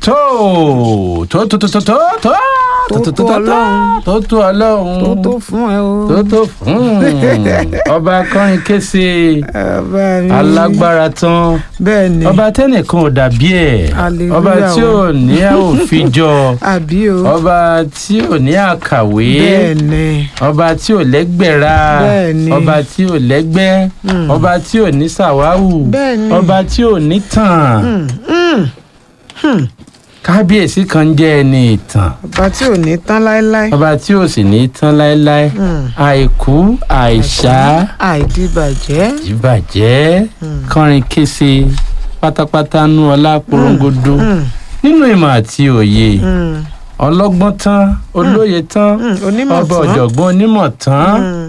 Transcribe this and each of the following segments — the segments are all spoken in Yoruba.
tó tó tó tó tó tó tó Tó tó Ọlọ́run. tó tó ọlọ́run tó tó fún ẹ o. tó tó fún ọba akọrin kése Ọba mi. alágbára tán bẹ́ẹ̀ ni ọba tẹnìkan ò dàbí ẹ̀ Hallelujah ọba tí ò ní òfin jọ àbí o. ọba tí ò ní àkàwé bẹ́ẹ̀ ni ọba tí ò lẹ́gbẹ̀ra Bẹ́ẹ̀ ni. ọba tí ò lẹ́gbẹ́ Mm. ọba tí ò ní sàwáwù Bẹ́ẹ̀ ni. ọba tí ò ní tàn Mm, mm. kábíyèsí kan jẹ́ ẹni ìtàn ọba tí ò ní tán láéláé. ọba tí ò sì ní tán láéláé Mm. àìkú àìsá àìdíbàjẹ́. ìbàjẹ́ Mm. kọrin kése pátápátá nú ọlá porongodo Mm, nínú ìmọ̀ àti òye mm, ọlọ́gbọ́n tán olóye tán mm. onímọ̀ ọba tán. ọ̀jọ̀gbọ́n onímọ̀ tán Mm,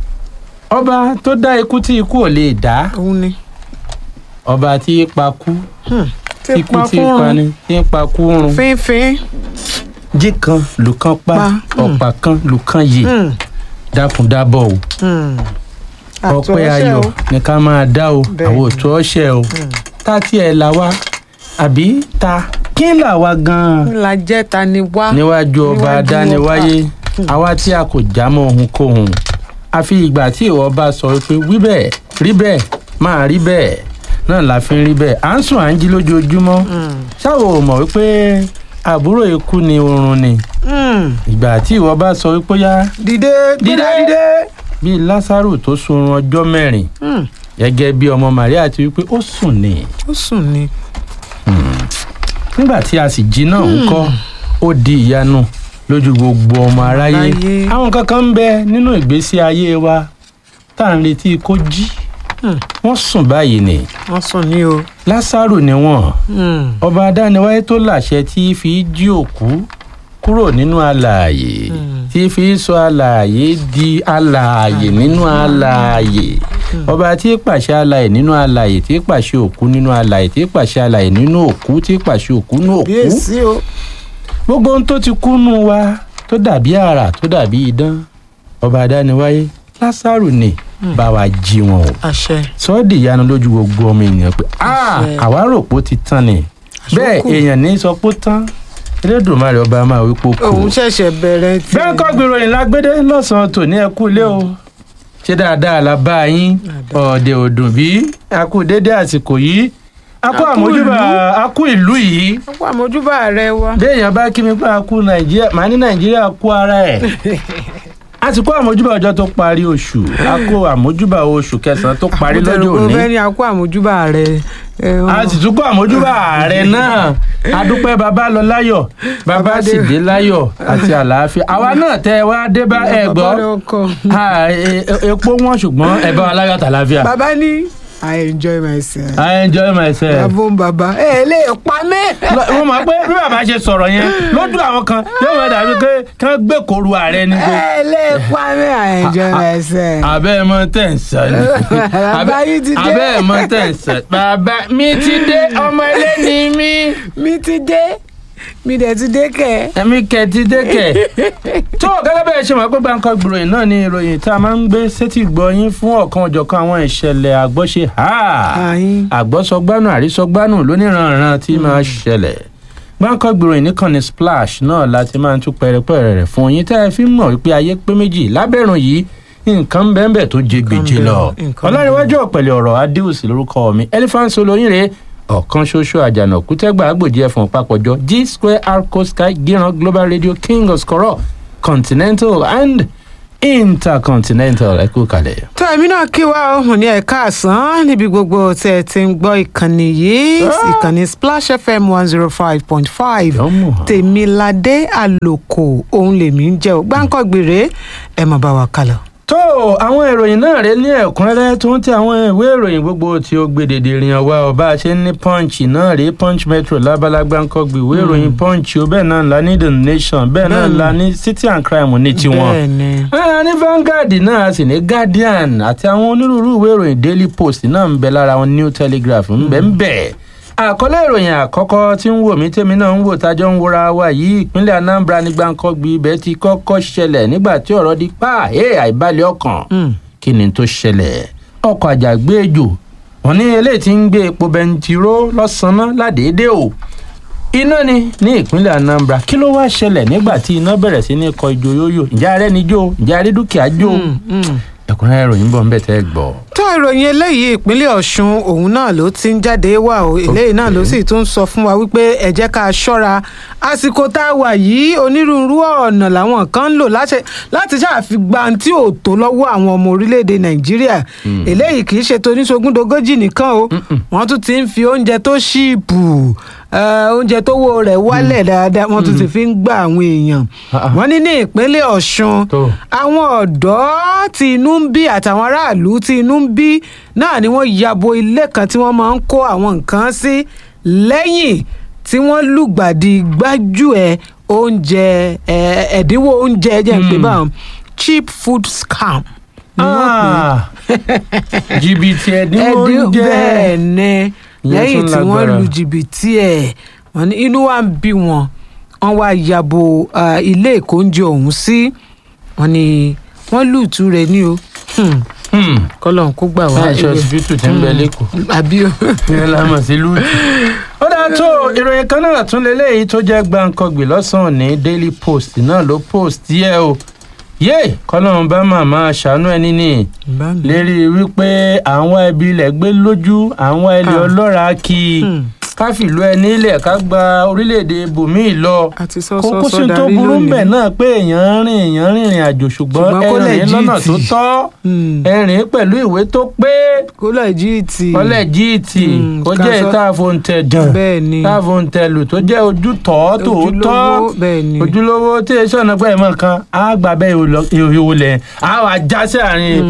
ọba tó dá ikú tí ikú ò lè dá òun ni. ọba tí í pa kú Mm. tí tí ikú pa tí í fún pa un. ni tí í pa kú run fínfín. jí kan lùkàn pa Pa, mm. ọ̀pá kan lùkàn yè Mm, dákúndábọ̀ o mm. ọpẹ́ Àtúnṣe ayọ̀ o. ní ká máa dá o Bẹ́ẹ̀ àwọn ni. òtún ọ̀ṣẹ́ o Mm. tá tiẹ̀ là wá àbí ta kí là wá gan-an ńlá jẹ́ ta ni wá. níwájú ọba Níwájú adániwáyé ọba. àwa tí a kò já mọ́ ohunkóhun àfi ìgbà tí ìwọ bá sọ pé wí bẹ́ẹ̀ rí bẹ́ẹ̀ máa rí bẹ́ẹ̀ náà la fi ń rí bẹ́ẹ̀ à ń sùn à ń jí lójoojúmọ́ Mm, ṣáwo ò mọ̀ wípé àbúrò ikú ni oorun ni mm. ìgbà tí ìwọ bá sọ wípé yá dìde Dìde. gbéra dìde. bíi lásàrò tó sunrun ọjọ́ mẹ́rin Mm, gẹ́gẹ́ bí ọmọ Màríà ti wípé ó sùn ni ó sùn ni. nígbà tí a sì jí náà ń kọ́ ó di ìyanu lójú gbogbo ọmọ aráyé Aráyé. àwọn kankan ń bẹ nínú ìgbésí ayé wa tá à ń retí kó jí Mm, wọ́n sùn báyìí ni wọ́n sùn ni o. lásàrò ni wọ́n Mm, ọba adániwáyé tó láṣẹ tí fi jí òkú kúrò nínú alààyè Mm. tí fi sọ alààyè di alààyè nínú alààyè ọba tí pàṣẹ alààyè nínú alààyè tí pàṣẹ òkú nínú alààyè tí pàṣẹ alààyè nínú òkú tí pàṣẹ òkú nínú òkú bíyèsí o. gbogbo ohun tó ti kú nù wa tó dàbí àrà tó dàbí idán ọba adániwáyé lásàrò ni bá wa jí wọn o àṣẹ. sọ́ọ́dì ìyanu lójú gbogbo ọmọ ènìyàn pé "Ah, Àṣẹ. àwa rò pé ó ti tán ni bẹ́ẹ̀ Àṣókù. èèyàn ní sọ pé ó tán elédùnmarè ọba máa wí pé ó kù. òun ṣẹ̀ṣẹ̀ bẹ̀rẹ̀ tí. bẹ́ẹ̀ kọ́ gbèrò yìí lágbédé lọ́sàn-án tòní ẹ kú ilé o ṣé dáadáa la bá yín ọ̀ọ́dẹ òdùn bí a kú dédé àsìkò yìí a kú A kú àmójúbà ìlú. a kú ìlú yìí wọ́n pa àmójúbà rẹ wa. béèyàn bá kí mi pé a kú nàìjíríà màá ní nàìjíríà kú ara ẹ̀ a ti kó àmójúbà ọjọ́ tó parí oṣù a kó àmójúbà oṣù kẹsàn-án tó parí lọ́jọ́ Mo òní fẹ́ ní a kó àmójúbà rẹ. ẹ, a wọ́n- sì tún kó àmójúbà ààrẹ náà adúpẹ́ bàbá lọ láyọ̀ bàbá Bàbá sì dé- dé láyọ̀ àti àlàáfíà àwa náà tẹ ẹ wá dé bá ẹ Bàbá gbọ́ rẹ ọkọ. Ah, e- e- epo wọn ṣùgbọ́n ẹ bá wa láyọ̀ àtàlàáfíà bàbá ní i enjoy myself. I enjoy myself. bàbá ń bàbá ẹ lè pa mí. Lọ- mo mọ̀ pé bí bàbá ṣe sọ̀rọ̀ yẹn lójú àwọn kan yóò wọ́n dàbí pé kí wọ́n gbé kóru ààrẹ ni pé ẹ lè pa mí i enjoy myself. abẹ́ ẹ̀ mọ tẹ̀ ń sọ ni Bàbá yìí ti dé. abẹ́ ẹ̀ mọ tẹ̀ ń sọ bàbá mi ti dé ọmọ ilé ni mí mi ti dé mi dẹ̀ ti dé kẹ̀. ẹ̀mí kẹ̀ ti dé kẹ̀ tó gẹ́gẹ́ bẹ́ẹ̀ ṣe mọ̀ pé Bangkok gbòòròyìn náà ni ìròyìn tá a máa ń gbé sétí gbọ́ yín fún ọ̀kan ọ̀jọ̀kan àwọn ìṣẹ̀lẹ̀ àgbọ́ṣe ha àyín. àgbọ́sọgbánù àrísọgbánù lóníranran tí máa ṣẹlẹ̀ Bangkok gbòòròyìn nìkan splash náà láti máa ń tún pẹrẹpẹrẹ rẹ̀ fún yín tẹ́ ẹ fi ń mọ̀ wípé ayé pé méjì lábẹ́rùn yìí nǹkan bẹ́ẹ̀ tó jẹ gbèjì bẹ́ẹ̀, lọ nǹkan ọlárẹ̀wájú ọ̀pẹ̀lẹ̀ ọ̀rọ̀ adéòsì lórúkọ mi elephant olóyìnrè ọ̀kan ṣoṣo àjànà kútẹ́gbà àgbòjì ẹ̀fọ̀n papọ̀jọ g square arco sky gíran global radio king of skoro continental and intercontinental ẹ kú kalẹ̀. tó èmi náà kí wa ó hùn ní ẹ̀ka àsán níbi gbogbo tẹ́ ẹ ti ń gbọ́ ìkànnì yìí ìkànnì splash fm one zero five point five Yọ́mù hàn. tèmiládé àlòkò òun lèmi ń jẹ́ ò gbáǹkọ́gbèrè ẹ̀ mọ̀ bá wa kálọ̀. tó àwọn ìròyìn náà rẹ ní ẹ̀kúnrẹ́rẹ́ tó ń tẹ àwọn ìwé ìròyìn gbogbo tí ó gbé dèdè rìn ọwá ọba ṣe ní punch náà rí punch metro lábalágbá ń kọ́ gbé ìwé ìròyìn punch ó bẹ́ẹ̀ náà la ní the nation bẹ́ẹ̀ náà Bẹ́ẹ̀ni. la ní city and crime ní tiwọn. bẹ́ẹ̀ ni a ní Vanguard náà a sì ní Guardian àti àwọn onírúurú ìwé ìròyìn Daily Post náà ń bẹ lára wọn New Telegraph ń bẹ ń bẹ. àkọlé ìròyìn àkọ́kọ́ tí ń wò mí tèmi náà ń wò tájọ́ ń wòra wa yìí ìpínlẹ̀ Anambra ní Gbàǹkọ́gbì ibẹ̀ ti kọ́kọ́ ṣẹlẹ̀ nígbà tí ọ̀rọ̀ di pa ẹ̀ àìbalẹ̀ ọkàn Mm. kí ni tó ṣẹlẹ̀ ọkọ̀ àjàgbé ejò wọ́n ní eléyìí tí ń gbé epo bẹntiró lọ́sàn-án ládèédé o iná ni ní ìpínlẹ̀ Anambra kí ló wá ṣẹlẹ̀ nígbà tí iná bẹ̀rẹ̀ sí ní kọ ìjò yóyò ǹjẹ́ arẹ́ ni jó ǹjẹ́ arẹ́ dúkìá jó ẹ̀kúnrẹ́rẹ́ ìròyìn bọ̀ ń bẹ̀ tẹ́ ẹ gbọ́. tó ìròyìn eléyìí ìpínlẹ̀ ọ̀ṣun òun náà ló ti ń jáde wá o eléyìí náà ló sì tún sọ fún wa wípé ẹ jẹ́ ká ṣọ́ra àsìkò tá a wà yìí onírúurú ọ̀nà làwọn kan ń lò láti ṣàfihàn tí ò tó lọ́wọ́ àwọn ọmọ orílẹ̀-èdè nàìjíríà eléyìí kì í ṣe toníṣogúndogójì nìkan o wọ́n tún ti ń fi oúnjẹ tó ṣíìpù oúnjẹ tó wo rẹ̀ wálẹ̀ dáadáa wọ́n tún ti fi ń gba àwọn èèyàn wọ́n ní ní ìpínlẹ̀ ọ̀ṣun àwọn ọ̀dọ́ tí inú ń bí àtàwọn aráàlú tí inú ń bí náà ni wọ́n yabo ilé kan tí wọ́n máa ń kó àwọn nǹkan sí lẹ́yìn tí wọ́n lùgbàdì gbájúẹ̀ oúnjẹ ẹ̀dínwó oúnjẹ jẹ́ ń pè báwọn cheap food scam ni wọ́n pè é jìbìtì ẹ̀dínwó oúnjẹ bẹ́ẹ̀ ni lẹ́yìn tí wọ́n lu jìbìtì ẹ̀ wọ́n ní inú wa ń bí wọn wọ́n wá yabo ilé ìkóúnjẹ ọ̀hún sí wọ́n ní wọ́n lùtú rẹ̀ ní o kọ́lọ́n kó gbà wá. láìsọ ọsibítù tí ń bẹ lẹ́kọ̀ọ́ àbí o. ìyẹn la mọ̀ sí lùtù. ó dáa tó ìròyìn kan náà tún lélẹ́yìí tó jẹ́ gbàǹkangbè lọ́sàn-án ní Daily Post náà ló post yẹ o yé kọ́lọ́run bá màmá ṣàánú ẹni ní lérí wípé àwọn ẹbí ilẹ̀ gbé lójú àwọn ẹlẹ́ ọlọ́ra kí ká fìlú ẹni ilẹ̀ ká gba orílẹ̀-èdè bòmíì lọ kókó sí tó burú mbẹ̀ náà pé èèyàn rìn èèyàn rìnrìn àjò ṣùgbọ́n ẹrìn lọ́nà tó tọ́ ẹrìn pẹ̀lú ìwé tó pé kólẹ̀ jíìtì kólẹ̀ jíìtì kó jẹ́ ìta àfoǹtẹ̀ dàn ìta àfoǹtẹ̀ lù tó jẹ́ ojú tọ́ tòótọ́ ojúlówó tí èso ọ̀nà pẹ́ mọ̀ kan á gbà bẹ́ẹ̀ ìhòòlẹ̀ á wà já sí àárín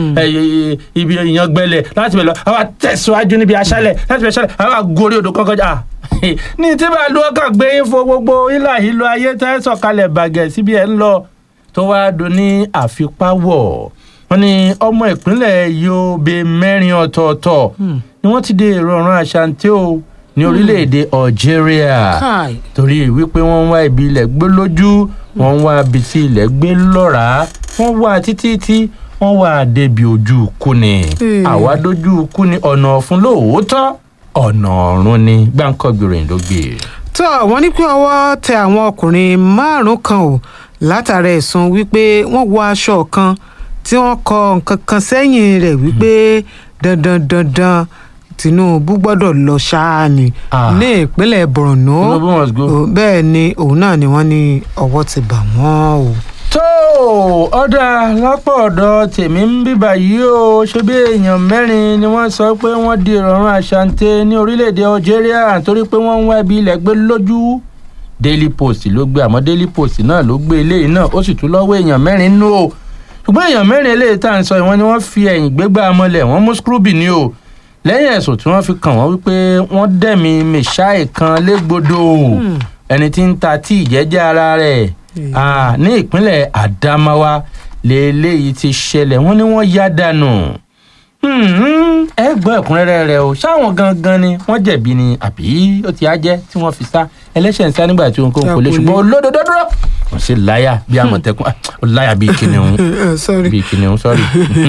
ibi ìyangbẹ́lẹ̀ láti bẹ̀ lọ á wà tẹ̀síwájú níbi aṣálẹ̀ láti bẹ̀ aṣálẹ̀ á wà gorí odò kọ́kọ́jà ní tí bá lu ọkàn gbé yín fo gbogbo ilà ìlú ayé tẹ́ sọ̀kalẹ̀ bàgẹ́ síbi ẹ̀ ń lọ tó wáá do ní àfipáwọ̀ wọ́n ní ọmọ ìpínlẹ̀ Yobe mẹ́rin ọ̀tọ̀ọ̀tọ̀ ni wọ́n ti dé èrò ọ̀run àṣàǹtẹ̀ o ní orílẹ̀-èdè Algeria torí wípé wọ́n ń wá ibi ilẹ̀ gbé lójú wọ́n ń wá ibi tí ilẹ̀ gbé lọ́ra wọ́n wá títí tí wọ́n wá débi ojú kú ni àwa dojú kú ni ọ̀nà ọ̀fun lóòótọ́ ọ̀nà ọ̀run ni gbáǹkọ́gbìnrin ló gbé. tó wọ́n ní pé ọwọ́ tẹ àwọn ọkùnrin márùn-ún kan o látara ẹ̀sùn wípé wọ́n wọ aṣọ kan tí wọ́n kọ nǹkan kan sẹ́yìn rẹ̀ wípé dandan dandan Tinubu gbọ́dọ̀ lọ ṣáá ni ní ìpínlẹ̀ Borno bẹ́ẹ̀ ni òun náà ni wọ́n ní ọwọ́ ti bà wọ́n o tó ọ̀dà lápò ọ̀dọ̀ tèmi ń bíbà yìí o ṣe bí èèyàn mẹ́rin ni wọ́n sọ pé wọ́n di ìrọ̀rùn àṣàǹtẹ̀ ní orílẹ̀-èdè Algeria torí pé wọ́n ń wá ibi ilẹ̀ gbé lójú Daily Post ló gbé àmọ́ Daily Post náà ló gbé eléyìí náà ó sì tún lọ́wọ́ èèyàn mẹ́rin nú o ṣùgbọ́n èèyàn mẹ́rin eléyìí tá à ń sọ ìwọ́n ni wọ́n fi ẹ̀yìn gbégbá mọ́lẹ̀ wọ́n mú scrooby ní o lẹ́yìn ẹ̀sùn tí wọ́n fi kàn wọ́n wípé wọ́n dẹ̀mí mẹ́ṣáì kan légbodò ẹni tí ń ta tí ìjẹ́jẹ́ ara rẹ̀ ní ìpínlẹ̀ Adamawa lélẹ́yìí ti ṣẹlẹ̀ wọ́n ní wọ́n yá dànù ẹ gbọ́ ẹ̀kúnrẹ́rẹ́ rẹ̀ o ṣáwọn gangan ni wọ́n jẹ̀bi ni àbí ó ti á jẹ́ tí wọ́n fi sá ẹlẹ́ṣẹ̀ ń sá nígbà tí òun kò ń kò lè ṣùgbọ́n olódodo dúró wọ́n sì láyà bí àmọ̀tẹ́kùn ó láyà bí kìnìún bí kìnìún sọ́rí.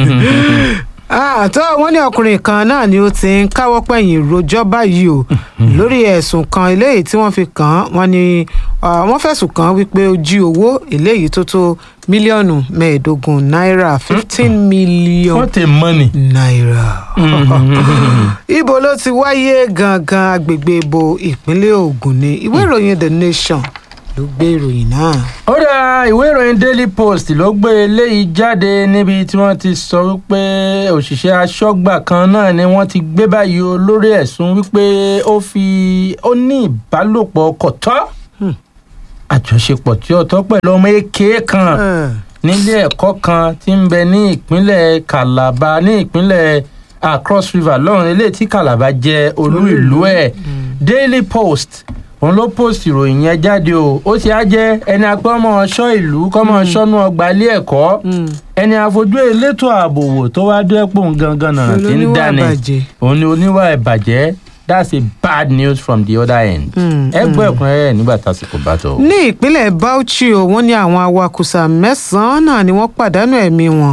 àtọ́ wọ́n ní ọkùnrin kan náà ni ó ti ń káwọ́ pẹ̀yìn rojọ́ báyìí o lórí ẹ̀sùn kan eléyìí tí wọ́n fi kàn án wọ́n ní wọ́n fẹ̀sùn kàn án wípé ó jí owó eléyìí tó tó mílíọ̀nù mẹ́ẹ̀ẹ́dógún náírà fifteen million what a money. náírà. ibo ló ti wáyé gangan agbègbè ibo ìpínlẹ̀ Ògùn ní ìwé ìròyìn The Nation ló gbé ìròyìn náà. ó dá ìwé ìròyìn Daily Post ló gbé eléyìí jáde níbi tí wọ́n ti sọ wípé òṣìṣẹ́ aṣọ́gbà kan náà ni wọ́n ti gbé báyìí o lórí ẹ̀sùn wípé ó fi ó ní ìbálòpọ̀ kọ̀tọ́ àjọṣepọ̀ tí ó tọ́ pẹ̀lú ọmọ èké kan nílé ẹ̀kọ́ kan tí ń bẹ ní ìpínlẹ̀ Calabar ní ìpínlẹ̀ Cross River lọ́run eléyìí tí Calabar jẹ́ olú ìlú ẹ̀ Daily Post òun ló post ìròyìn yẹn jáde o ó ti á jẹ́ ẹni apẹ́ ọmọ ọ̀ṣọ́ ìlú kọ́mọ ọ̀ṣọ́nú ọgbà ilé ẹ̀kọ́ ẹni àfojú elétò ààbò wò tó wá dẹ́pọ̀ gangan nàrà tí ń dání òun ni oníwà ìbàjẹ́ that's a bad news from the other end. ẹ gbọ́ ẹ̀kúnrẹ́rẹ́ nígbà tásìkò bá tó. ní ìpínlẹ̀ Bauchi o wọ́n ní àwọn awakùsà mẹ́sàn-án náà ni wọ́n pàdánù ẹ̀mí wọn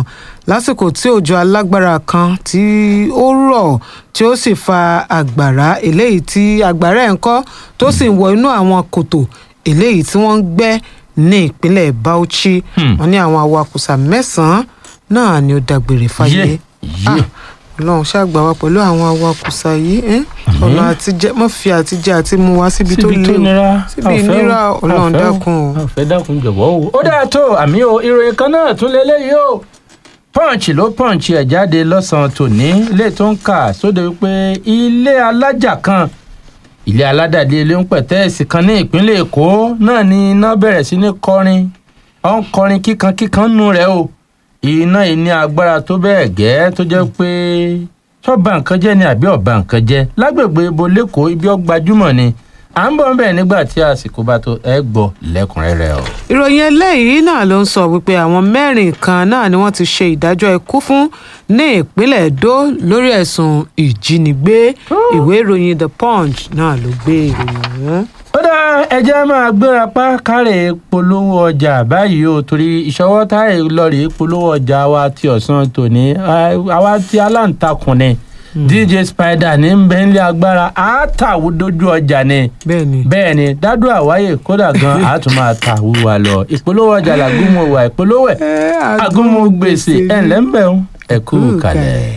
lásìkò tí òjò alágbára kan tí ó rọ̀ tí ó sì fa àgbàrá eléyìí tí àgbàrá ẹ̀ ń kọ́ tó sì ń wọ inú àwọn kòtò eléyìí tí wọ́n ń gbẹ́ ní ìpínlẹ̀ Bauchi Hmm. wọ́n ní àwọn awakùsà mẹ́sàn-án náà ni ó dágbére fáyé Yé, yé. Ah, Ọlọ́run ṣàgbà wa pẹ̀lú àwọn awakùsà yìí ẹ́ ọ̀nà àtijẹ́ mọ́ fi àtijẹ́ àti mú wá síbi tó síbi tó léwu nira síbi àfẹ́ o, ìnira Ọlọ́run àfẹ́ o, dákun o. àfẹ́ dákun jọ̀wọ́ o. ó dáa tó àmì o ìròyìn kan náà tún lélẹ́yìí o punch ló punch ẹ̀ jáde lọ́sàn-án tòní ilé tó ń kà sóde wípé ilé alájà kan ilé aládàdé ilé ń pẹ̀tẹ́ẹ̀sì kan ní ìpínlẹ̀ èkó náà ni iná bẹ̀rẹ̀ sí ní kọrin ó ń kọrin kíkan kíkan nù rẹ̀ o iná yìí ní agbára tó bẹ́ẹ̀ gẹ́ tó jẹ́ pé sọ́ba nǹkan jẹ́ ni àbí ọ̀ba nǹkan jẹ́ lágbègbè ibo lẹ́kọ̀ọ́ ibi ọgbàjúmọ̀ ni à ń bọ̀ ń bẹ̀ nígbà tí àsìkò bá tó ẹ gbọ́ lẹ́kùnrẹ́rẹ́ o. ìròyìn eléyìí náà ló ń sọ wípé àwọn mẹ́rin kan náà ni wọ́n ti ṣe ìdájọ́ ikú fún ní ìpínlẹ̀ Èdó lórí ẹ̀sùn ìjínigbé ìwé ìròyìn The Punch náà ló gbé ìròyìn ọ̀hún. ó dá ẹjẹ́ máa gbéra pa kárẹ̀ polówó ọjà báyìí o torí ìṣọwọ́ táyà lọ́ọ̀rì polówó ọjà wa ti ọ̀sán tòní àwa ti aláǹtakùn ni dj spider ní bẹ́ńlẹ̀ agbára àátàwù dojú ọjà ni bẹ́ẹ̀ ni bẹ́ẹ̀ ni dádùn àwáyé kódà gan àátún máa ta wúwa lọ ìpolówó ọjà làgùnmọ̀ wà ìpolówó ẹ̀ agúnmọ̀ gbèsè ẹ̀ ńlẹ́ ń bẹ̀ ń ẹ̀kú kalẹ̀.